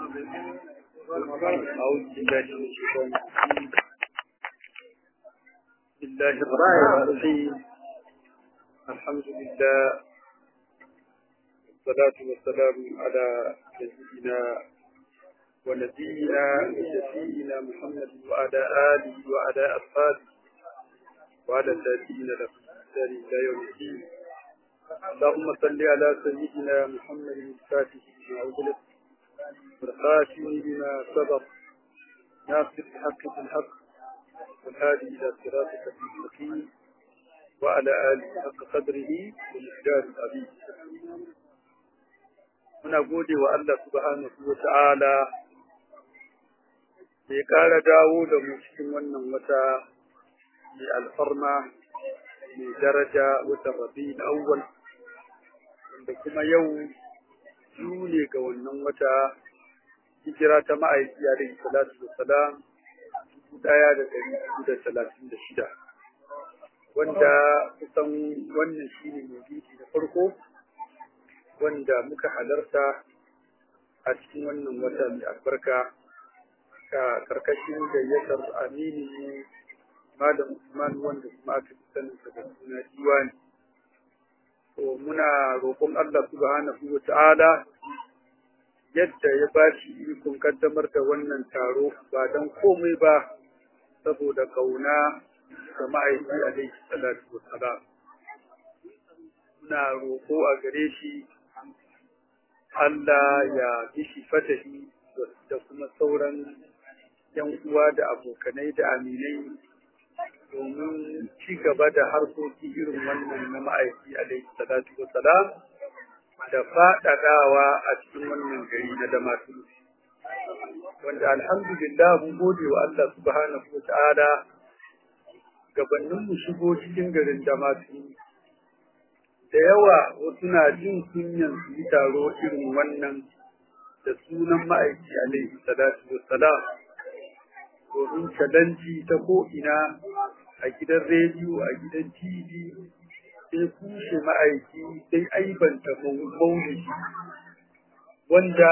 أعوذ بالله من الشيطان الرجيم بسم الله الرحمن الرحيم الحمد لله والصلاة والسلام على سيدنا ونبينا وشفينا محمد وعلى آله وعلى أصحابه وعلى الذين له بإحسان إلى يوم الدين اللهم صل على سيدنا محمد الفاتح لما أغلق والخاتم لما سبق ناصر الحق بالحق والهادي إلى صراطك المستقيم وعلى آله حق قدره ومقدار العظيم muna gode wa Allah subhanahu wa ta'ala da ya ƙara dawo da mu cikin wannan wata mai alfarma mai daraja watan rabi na awwal wanda kuma yau biyu ne ga wannan wata hijira ta ma'aiki alaihi salatu wa salam dubu ɗaya da ɗari hudu da talatin da shida wanda kusan wannan shine maulidi na farko wanda muka halarta a cikin wannan wata mai albarka ka karkashin gayyatar amini ne malam Usman wanda kuma aka fi sanin sa da suna diwani to muna roƙon Allah subhanahu wa ta'ala yadda ya ba shi ikon kaddamar da wannan taro ba don komai ba saboda kauna ga ma'aiki alaihi salatu wa salam muna roƙo a gare shi Allah ya bishi fatahi da kuma sauran ‘yan uwa da abokanai da aminai domin ci gaba da harkoki irin wannan na ma'aiki alaihi salatu wa salam da faɗaɗawa a cikin wannan gari na damatu. Wanda alhamdulillah mun gode wa Allah subhanahu wa ta'ala gabanin mu shigo cikin garin damatu da yawa wasu na jin kunyan su yi taro irin wannan da sunan ma'aiki alaihi salatu wassalam domin shalanci ta ko'ina a gidan rediyo a gidan tv sai kushe ma'aiki sai aibanta maulidi wanda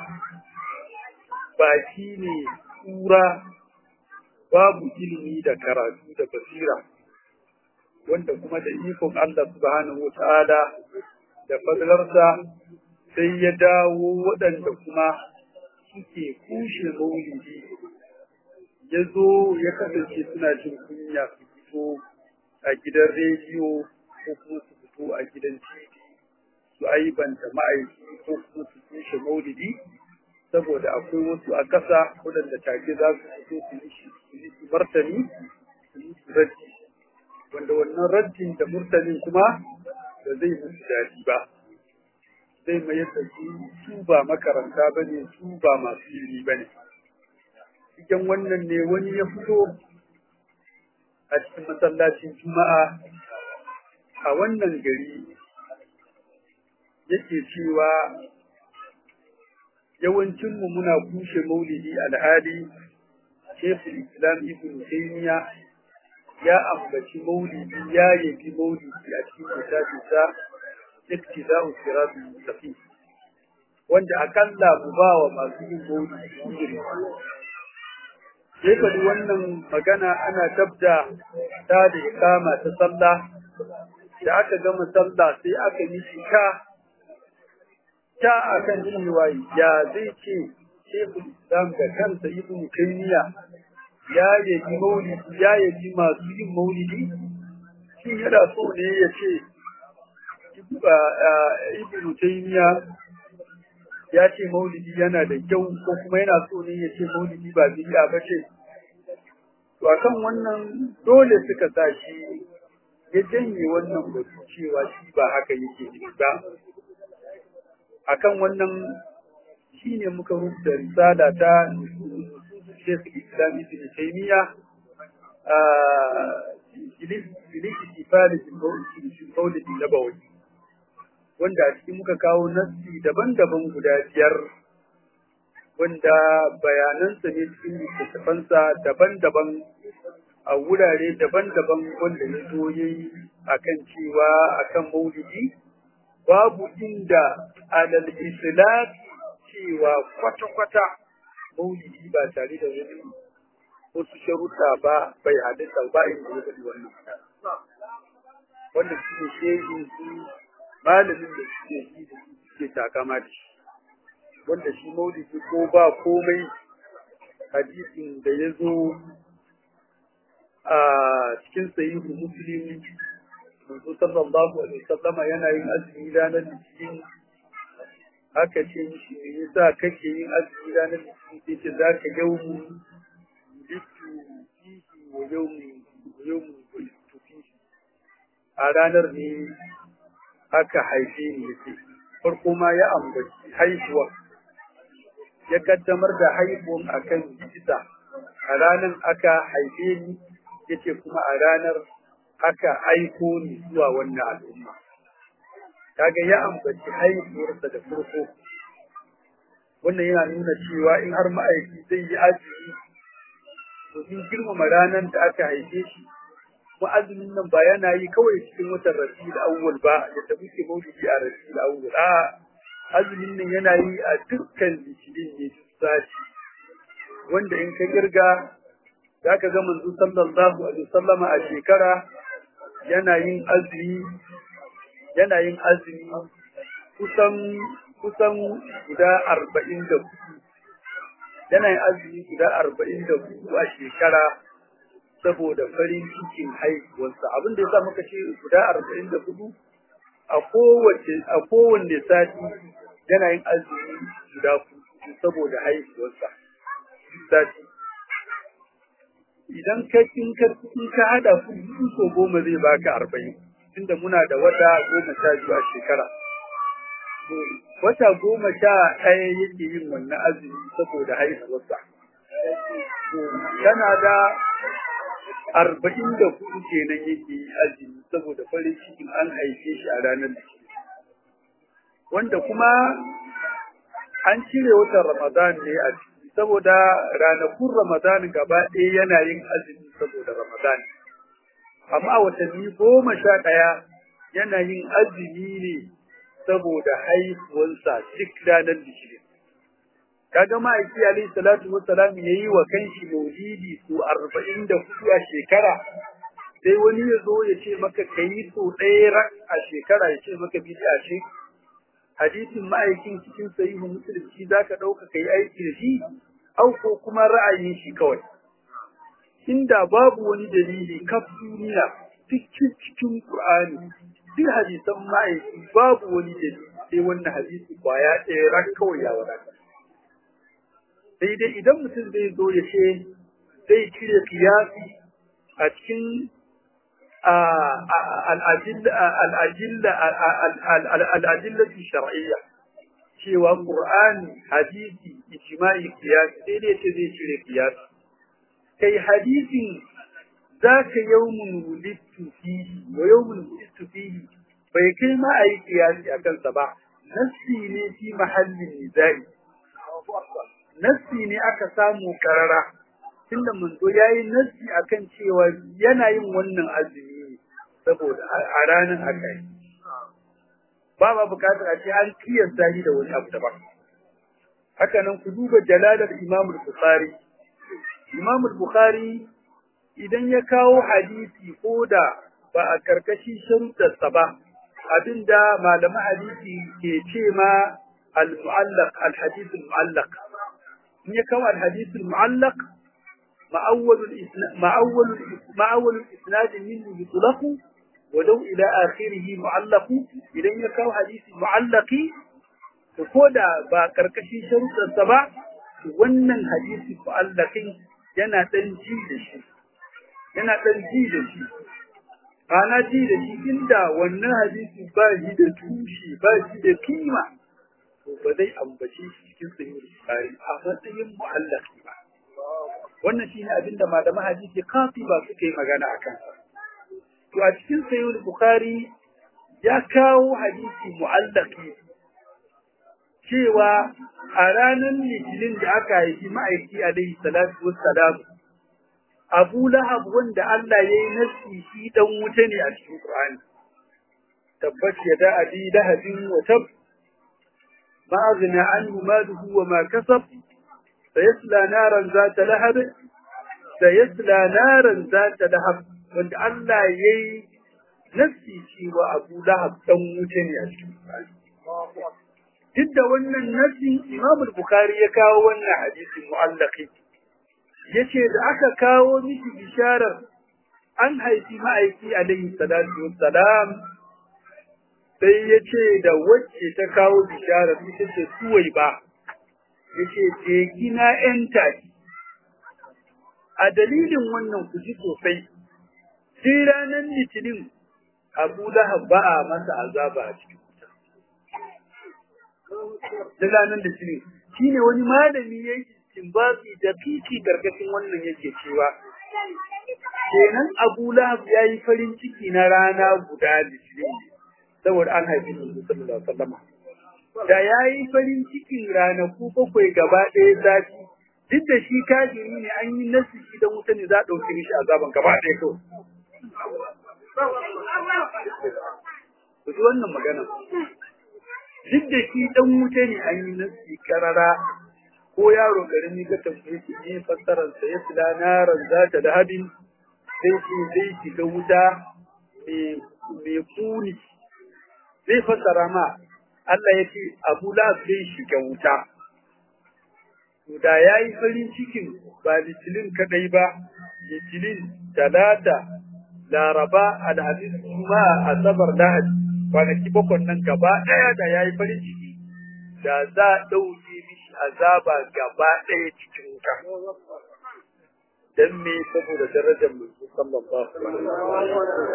baki ne tsura babu ilimi da karatu da basira wanda kuma da ikon Allah subhanahu ta'ala da fadlarsa sai ya dawo waɗanda kuma suke kushe maulidi ya zo ya kasance suna jin kunya su fito a gidan rediyo ko kuma su fito a gidan tv su aibanta ma'aiki ko kuma su kushe maulidi saboda akwai wasu a ƙasa waɗanda take za su fito su yi martani su yi raddi wanda wannan raddin da murtalin kuma da zai musu daɗi ba zai mayar da su su ba makaranta ba ne su ba masu ilimi ba ne cikin wannan ne wani ya fito a cikin masallacin juma'a a wannan gari yake cewa yawancinmu muna kushe maulidi al'adi shekul islam ibn taymiya ya ambaci maulidi ya yabi maulidi a cikin littafinsa iktida'u siratul mustaqim wanda akalla mu ba wa masu yin maulidi ujiri sai ka wannan magana ana tabda ta da ikama ta sallah da aka gama sallah sai aka yi shi ta ta akan cewa ya zai ce shekul islam da kansa ibn taymiya ya yabi maulidi ya yabi masu yin maulidi shi yana so ne ya ce ibnu taymiya ya ce maulidi yana da kyau ko kuma yana so ne ya ce maulidi ba bid'a ba ce to akan wannan dole suka sa shi ya janye wannan batu cewa shi ba haka yake ba akan wannan shine muka rubuta risala ta Sheikh Islam Ibn Taymiyyah bilikifali maulidi nabawi wanda a cikin muka kawo nassi daban-daban guda biyar wanda bayanansa ne cikin littattafansa daban-daban a wurare daban-daban wanda ya zo ya yi a kan cewa a kan maulidi babu inda alal islam cewa kwata-kwata maulidi ba tare da wani wasu sharuɗa ba bai halitta ba in da ya wannan wanda su ne shehin su malamin da suke yi da suke takama da shi wanda shi maulidi ko ba komai hadisin da ya zo a cikin sahihu muslim manzo sallallahu alaihi wasallam yana yin azumi ranar litinin aka ce mishi me yasa kake yin azumi ranar litinin sai ce za ka yawmu littu fihi wa yawmu yawmu littu fihi a ranar ne aka haife ni yace farko ma ya ambaci haihuwa ya kaddamar da haihuwan akan bisa a ranar aka haife ni yace kuma a ranar aka aiko ni zuwa wannan al'umma kaga ya ambaci haihuwarsa da farko wannan yana nuna cewa in har ma'aiki zai yi azumi domin girmama ranar da aka haife shi kuma azumin nan ba yana yi kawai cikin watan rabiul awwal ba yadda muke maulidi a rabiul awwal a azumin nan yana yi a dukkan litinin ne duk sati wanda in ka girga zaka ga manzo sallallahu alaihi wasallama a shekara yana yin azumi yana yin azumi kusan kusan guda arba'in da hudu yana yin azumi guda arba'in da hudu a shekara saboda farin cikin haihuwarsa abin da ya sa muka ce guda arba'in da hudu a kowace a kowanne sati yana yin azumi guda hudu saboda haihuwarsa sati idan ka in ka in ka hada hudu so goma zai baka arba'in tunda muna da wata goma sha biyu a shekara wata goma sha ɗaya yake yin wannan azumi saboda haihuwarsa tana da arba'in da hudu kenan yake yi azumi saboda farin cikin an haife shi a ranar da wanda kuma an cire watan ramadan ne a ciki saboda ranakun ramadan gaba ɗaya yana yin azumi saboda ramadan amma watanni goma sha ɗaya yana yin azumi ne saboda haihuwansa duk ranar litinin kaga ma'aiki alayhi salatu wassalam yayi wa kanshi maulidi su arba'in da hudu a shekara sai wani ya zo ya ce maka kayi so ɗaya rak a shekara ya ce maka bid'a ce hadisin ma'aikin cikin sahihu muslim shi zaka ɗauka kai aiki da shi au ko kuma ra'ayin shi kawai inda babu wani dalili kaf duniya cikin cikin qur'ani duk hadisan ma'aiki babu wani dalili sai wannan hadisi kwaya ɗaya rak kawai ya wadata sai dai idan mutum zai zo ya ce zai cire kiyasi a cikin al'adilla shar'iyya cewa Qur'ani hadisi ijma'i kiyasi sai dai ce zai cire kiyasi kai hadisin zaka yawmun wulidtu fihi wa yawmun wulidtu fihi bai kai ma ayi kiyasi akan sa ba nassi ne fi mahallin nizai nassi ne aka samu karara tunda manzo yayi nassi akan cewa yana yin wannan azumi saboda a ranar haka yi ba ma bukatar a ce an kiyasta shi da wani abu daban haka nan ku duba jalalar Imam Bukhari Imam Bukhari idan ya kawo hadisi ko da ba a karkashin sharuɗarsa ba abinda malaman hadisi ke ce ma al-mu'allaq al-hadith al-mu'allaq in ya kawo al-hadith al-mu'allaq ma'awwal ma'awwal ma'awwal al-isnad minhu yutlaqu ولو إلى آخره معلق إذن يكاو حديث معلقي فكودا باكركشي شروط السبع wannan hadisi mu'allaqin yana dan ji da shi yana dan ji da shi ana ji da shi inda wannan hadisi ba shi da tushe ba shi da kima to ba zai ambace shi cikin sahih bukhari a matsayin mu'allaqi ba wannan shine abinda malaman hadisi kafi ba suka yi magana akan sa to a cikin sayyid bukhari ya kawo hadisi mu'allaqi cewa a ranar litinin da aka haifi ma'aiki alaihi salatu wassalam Abu Lahab wanda Allah ya yi nasi shi dan wuta ne a cikin Qur'ani tabbat yada abi lahabin wa tab ma aghna anhu maluhu wa ma kasab sayasla naran zata lahab sayasla naran zata lahab wanda Allah yayi nafsi cewa Abu Lahab dan wuta ne a cikin duk da wannan nasin Imam Bukhari ya kawo wannan hadisi mu'allaqi yace da aka kawo miki bisharar an haifi ma'aiki alaihi salatu wassalam sai yace da wacce ta kawo bisharar ita ce suwai ba yace je kina enta a dalilin wannan ku ji sosai sai ranar litinin Abu Lahab ba a masa azaba a cikin da ranar litinin shine wani malami yayi istinbati da fifi gargashin wannan yake cewa kenan Abu Lahab yayi farin ciki na rana guda litinin saboda an haifi Annabi sallallahu alaihi wasallam da yayi farin cikin ranaku bakwai gaba ɗaya zafi duk da shi kafiri ne an yi nasu shi da wuta ne za a ɗauke shi azaban gaba ɗaya kawai ku ji wannan magana duk da shi dan wuta ne an yi nasi karara ko yaro karami ka tambaye shi ne fassarar sa ya sila naran zata da hadin sai shi zai shiga wuta mai kuni zai fassara ma Allah ya ce Abu Lahab zai shiga wuta to da yayi farin cikin ba litilin kadai ba litilin talata laraba alhamis kuma asabar lahadi kwanaki bakwai nan gaba ɗaya da ya yi farin ciki da za a ɗauke mishi azaba gaba ɗaya cikin wuta. Don me saboda darajar mulki sallallahu alaihi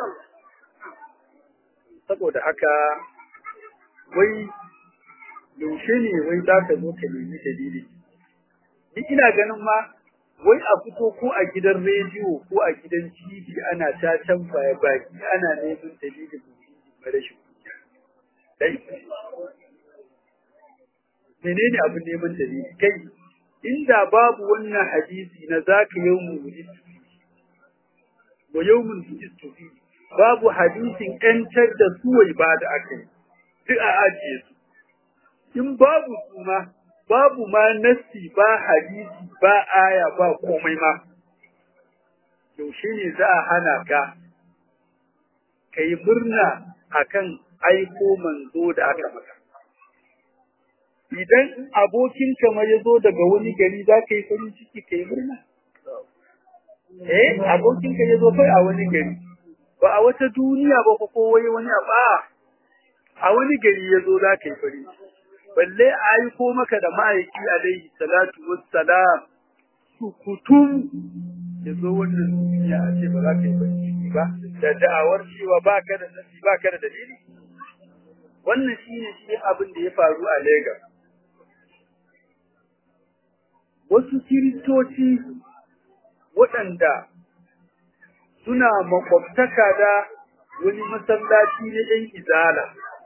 Saboda haka wai yaushe ne wai za ka zo ka nemi dalili. Ni ina ganin ma wai a fito ko a gidan rediyo ko a gidan TV ana ta can baya baki ana neman dalilin rashin dai menene abin neman dalili kai inda babu wannan hadisi na zaka yawmu wujistu wa yawmun wujistu fi babu hadisin yantar da suwai ba da akai duk a ajiye su in babu su ma babu ma nassi ba hadisi ba aya ba komai ma yaushe ne za a hana ka kai murna akan aiko manzo da aka maka. Idan abokin kama ya zo daga wani gari za ka yi farin ciki ka yi murna? Eh, abokin ka ya zo kai a wani gari, ba a wata duniya ba ko wai wani abu a wani gari ya zo za ka yi farin ciki. Balle a aiko maka da ma'aiki alaihi salatu wassalam sukutum ya zo wannan duniya a ce ba za ka yi farin ciki ba, da da'awar cewa ba ka da nasi ba ka da dalili. wannan shi ne shi abin da ya faru a Legas. Wasu kiristoci waɗanda suna makwabtaka da wani masallaci na ‘yan izala.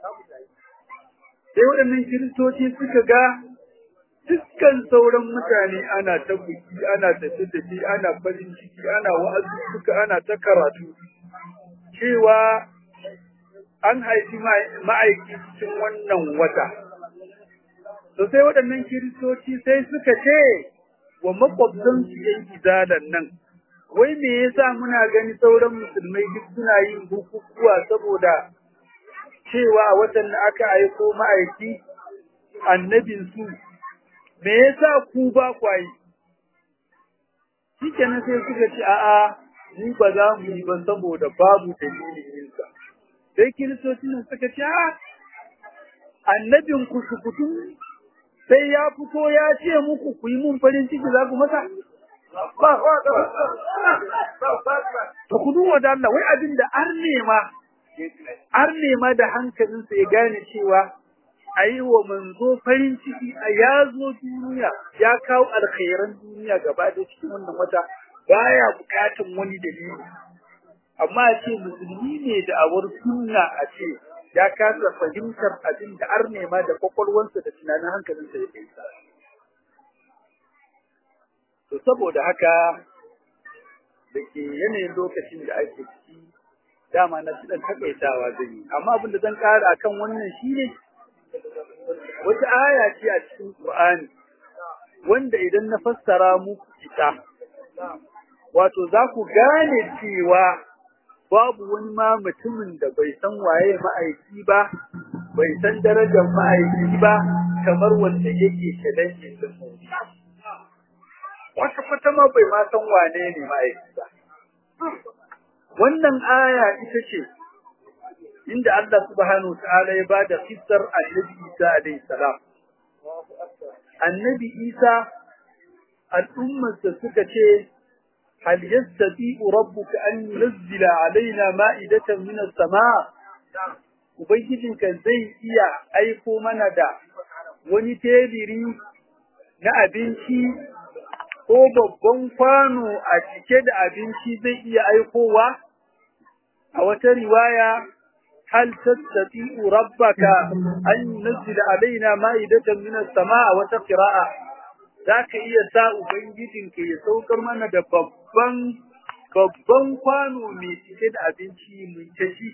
Sai waɗannan kiristoci suka ga dukkan sauran mutane ana ta buki, ana tafi tafi, ana farin ciki, ana wa'azi suka ana ta karatu. Cewa an haifi ma'aiki cikin wannan wata. To sai waɗannan kiristoci sai suka ce wa makwabtansu ‘yan izalan nan, wai me yasa muna gani sauran musulmai duk suna yin bukukuwa saboda cewa a watan da aka aiko ma'aiki annabinsu, me yasa ku ba kwayi? Shi kenan sai suka ce, a'a, mu ba za mu yi ba saboda babu dalilin yinsa. sai kiristoci nan suka ce annabin ku sukutu sai ya fito ya ce muku ku yi mun farin ciki za ku masa to ku duba da Allah wai abin da ar nema ar nema da hankalinsa ya gane cewa a yi wa manzo farin ciki a ya zo duniya ya kawo alkhairan duniya gaba da cikin wannan wata baya bukatan wani dalili amma a ce musulmi ne da awar sunna a ce ya kasa fahimtar abin da ar nema da kwakwalwansa da tunanin hankalinsa ya kai sa. To saboda haka da ke yanayin lokacin da ake ciki dama na ci ɗan takaitawa zan yi amma abin da zan ƙara akan wannan shi ne wata aya ce a cikin Qur'ani wanda idan na fassara muku ita wato za ku gane cewa babu wani ma mutumin da bai san waye ma'aiki ba bai san darajar ma'aiki ba kamar wanda yake challenge din mu wata kwata ma bai ma san wane ne ma'aiki ba wannan aya ita ce inda Allah subhanahu wa ta'ala ya bada kissar Annabi Isa alayhi salam Annabi Isa al'ummarsa suka ce hal yastati'u rabbuka an yunzila alaina ma'idatan min as-sama' ubangijinka zai iya aiko mana da wani tebiri na abinci ko babban kwano a cike da abinci zai iya aikowa a wata riwaya hal tastati'u rabbaka an yunzila alaina ma'idatan min as-sama' wata qira'a zaka iya sa ubangijinka ya saukar mana da babban babban kwano mai cike da abinci mai tashi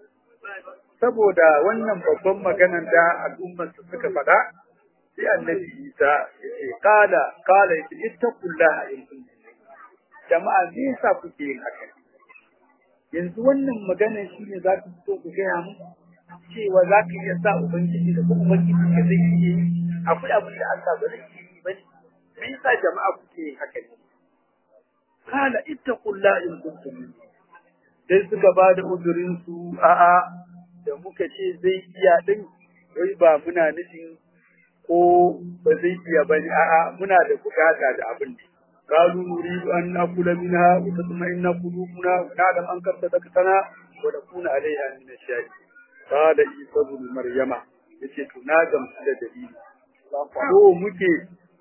saboda wannan babban maganar da al'ummar su suka faɗa sai annabi Isa ya ce kala kala ya ce ittaqullaha in kuntum jama'a me yasa kuke yin haka yanzu wannan maganar shi ne za ku fito ku gaya mu cewa za ka iya sa ubangiji da kuma ubangiji ka zai iya yi akwai abin da Allah ba zai iya yi ba ne me yasa jama'a kuke yin haka ne kala ittaqullaha in kuntum sai suka ba da uzurin su a'a da muka ce zai iya din wai ba muna nufin ko ba zai iya ba ne a'a muna da bukata da abin ne qalu nuridu an nakula minha wa tatma'inna qulubuna wa na'lam an qad sadaqtana wa nakuna 'alayha min ash-shahid qala isa ibn maryama yace to na gamsu da dalili ko muke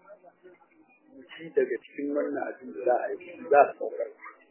mu ci daga cikin wannan abin da za a yi za a saukar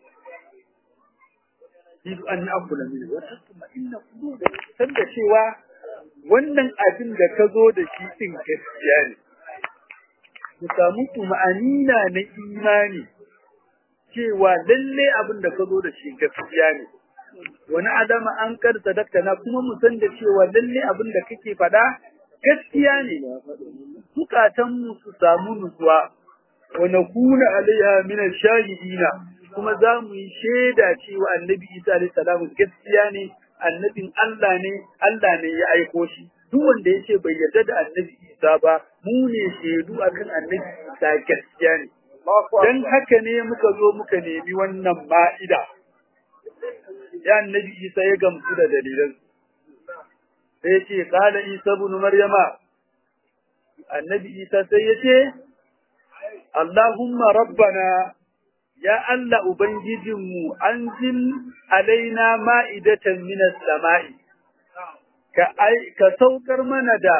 Yidu an akula mini wata kuma inna kudu da san da cewa wannan abin da ka zo da shi din gaskiya ne. Ku samu tuma'anina na imani cewa lalle abin da ka zo da shi gaskiya ne. Wani adama an kar sadakta na kuma mu san da cewa lalle abin da kake faɗa gaskiya ne. Zukatanmu su samu nutsuwa wa nakuna alaiha min ash-shahidina kuma za mu yi shaida cewa annabi Isa alaihi salamu gaskiya ne annabin Allah ne Allah ne ya aiko shi duk wanda yace bai yarda da annabi Isa ba mu ne shaidu akan annabi Isa gaskiya ne dan haka ne muka zo muka nemi wannan ma'ida ya annabi Isa ya gamsu da dalilan sai ce qala Isa ibn Maryama annabi Isa sai ya ce Allahumma rabbana ya Allah Ubangijinmu an jin alaina ma'idatan minas sama'i, ka saukar mana da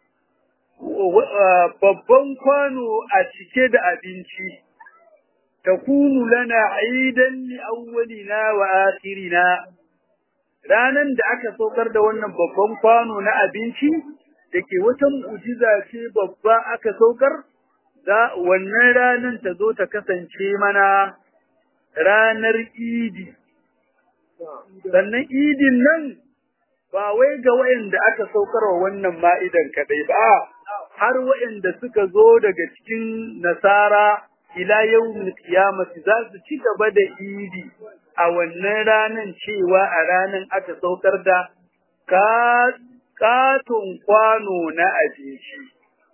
babban kwano a cike da abinci, ta kunu lana aidan ni awwalina wa akhirina. Ranan da aka saukar da wannan babban kwano na abinci, da ke wata mu'jiza ce babba aka saukar, za wannan ranar ta zo ta kasance mana ranar idi. Sannan idin nan ba wai ga wayanda aka saukar wa wannan ma'idan kaɗai ba, har wayanda suka zo daga cikin nasara ila yau kiyamati za su ci gaba da idi a wannan ranar cewa a ranar aka saukar da katon kwano na abinci.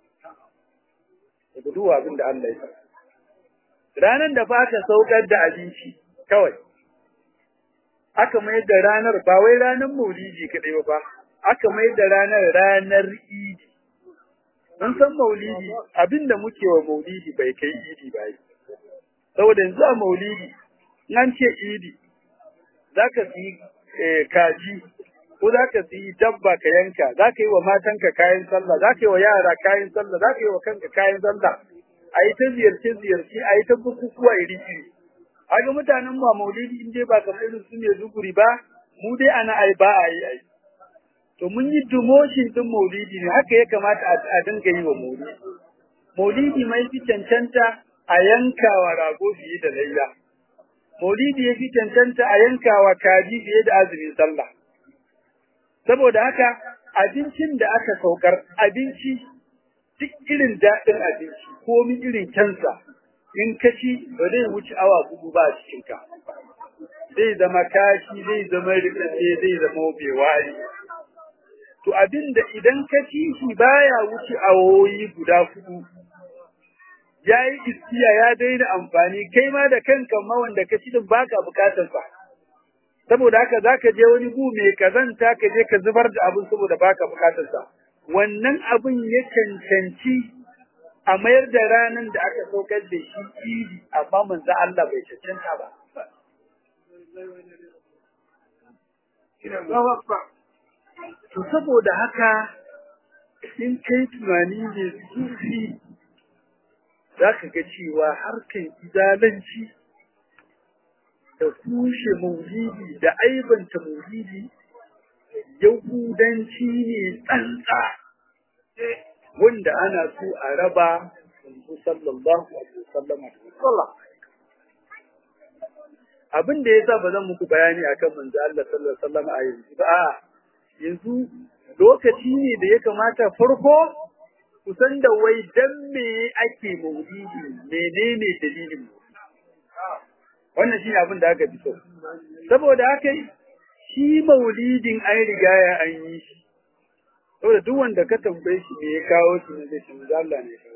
daga duwa abin da Allah ya Ranar da ba ka saukar da abinci kawai, aka mai da ranar ba wai ranar maulidi kaɗai ba, aka mai da ranar ranar idi. Mun san maulidi abin da muke wa maulidi bai kai idi ba yi. Saboda yanzu a maulidi, nan ce idi, za ka fi kaji ko za ka siyi dabba ka yanka za ka yi wa matanka kayan sallah za ka yi wa yara kayan sallah za ka yi wa kanka kayan sallah a yi ta ziyarce ziyarce a yi ta bukukuwa iri iri a ga mutanen ma maulidi in dai ba kamar irin su ne duguri ba mu dai ana ai ba a yi ai to mun yi dumoshin din maulidi ne haka ya kamata a dinga yi wa maulidi maulidi mai fi cancanta a yankawa rago fiye da laila maulidi ya fi cancanta a yankawa kaji fiye da azumin sallah saboda haka abincin da aka saukar abinci duk irin daɗin abinci komi irin kyansa in ka ci ba zai wuce awa hudu ba a cikinka zai zama kashi zai zama rikace zai zama bewari to abin da idan ka ci shi baya wuce awoyi guda hudu ya yi iskiya ya daina amfani kai ma da kanka ma wanda ka ci din baka bukatar sa saboda haka zaka je wani gu mai kazanta ka je ka zubar da abin saboda baka bukatar sa wannan abin ya cancanci a mayar da ranar da aka saukar da shi idi amma manzo Allah bai cancanta ba to saboda haka in kai tunani ne sufi za ka ga cewa harkan izalanci da kushe maulidi da aibanta maulidi yahudanci ne tsantsa wanda ana so a raba yanzu sallallahu alaihi wasallama da abin da yasa ba zan muku bayani akan manzo Allah sallallahu alaihi wasallama a yanzu ba yanzu lokaci ne da ya kamata farko kusan da wai dan me ake maulidi menene dalilin wannan shi abin da aka fi so saboda haka shi maulidin an riga ya an yi shi saboda duk wanda ka tambaye shi me ya kawo shi ne zai ce Allah ne kawo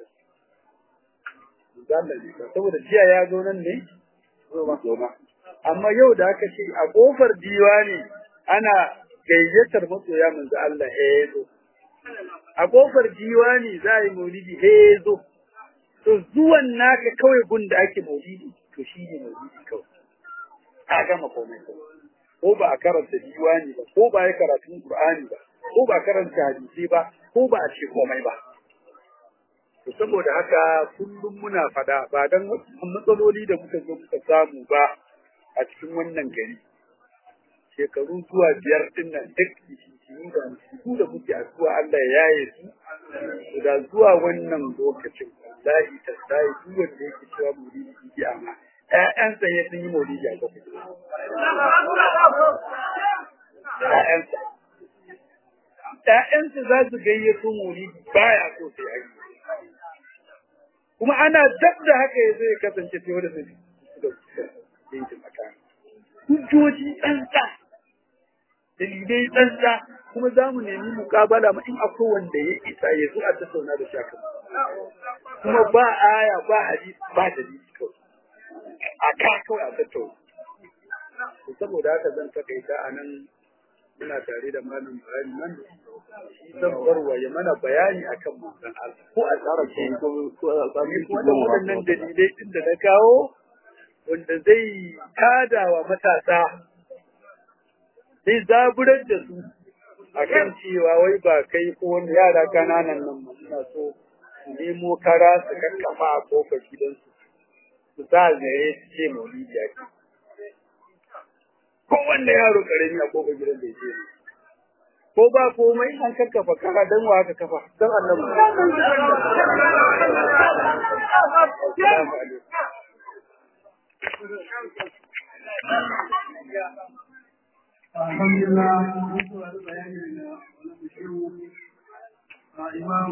Allah ne kawo saboda jiya ya zo nan ne amma yau da aka ce a kofar diwani ana gayyatar masoya manzo Allah ya zo a kofar diwani za a yi maulidi he zo to zuwan naka kawai gun da ake maulidi to shi ne maulidi kawai a gama komai ko ba a karanta diwani ba ko ba a yi karatun qur'ani ba ko ba a karanta hadisi ba ko ba a ce komai ba to saboda haka kullum muna fada ba dan matsaloli da muka zo muka samu ba a cikin wannan gari shekaru zuwa biyar din nan duk jini da su da muke addu'a Allah ya yaye su da zuwa wannan lokacin wallahi tallahi duk wanda yake cewa muridi bidi amma ƴaƴansa ya sun yi muridi a gaba ƴaƴansa ƴaƴansa za su gayyato muridi baya so sai a yi kuma ana dab da haka ya zai kasance sai wanda sai da yankin makani hujjoji tsantsa dalilai tsantsa kuma za mu nemi mukabala ma in akwai wanda ya isa ya zo a tattauna da shaka kuma ba aya ba hadisi ba dalili kawai a ka kawai a tattauna saboda haka zan takaita a nan muna tare da malam bayani nan shi zan barwa ya mana bayani akan manzon Allah ko a tsara ke ko a sami wannan waɗannan dalilai din da na kawo wanda zai tada wa matasa zai zaburar da su akan cewa wai ba kai ko wani yara kananan nan ma suna so su nemo kara su kakkafa a kofar gidansu su sa zare su ce maulidi ake ko wanda yaro karami a kofar gidan da yake ko ba komai an kakkafa kara dan wa aka kafa dan annabi Alhamdulillah, bayani da wani imam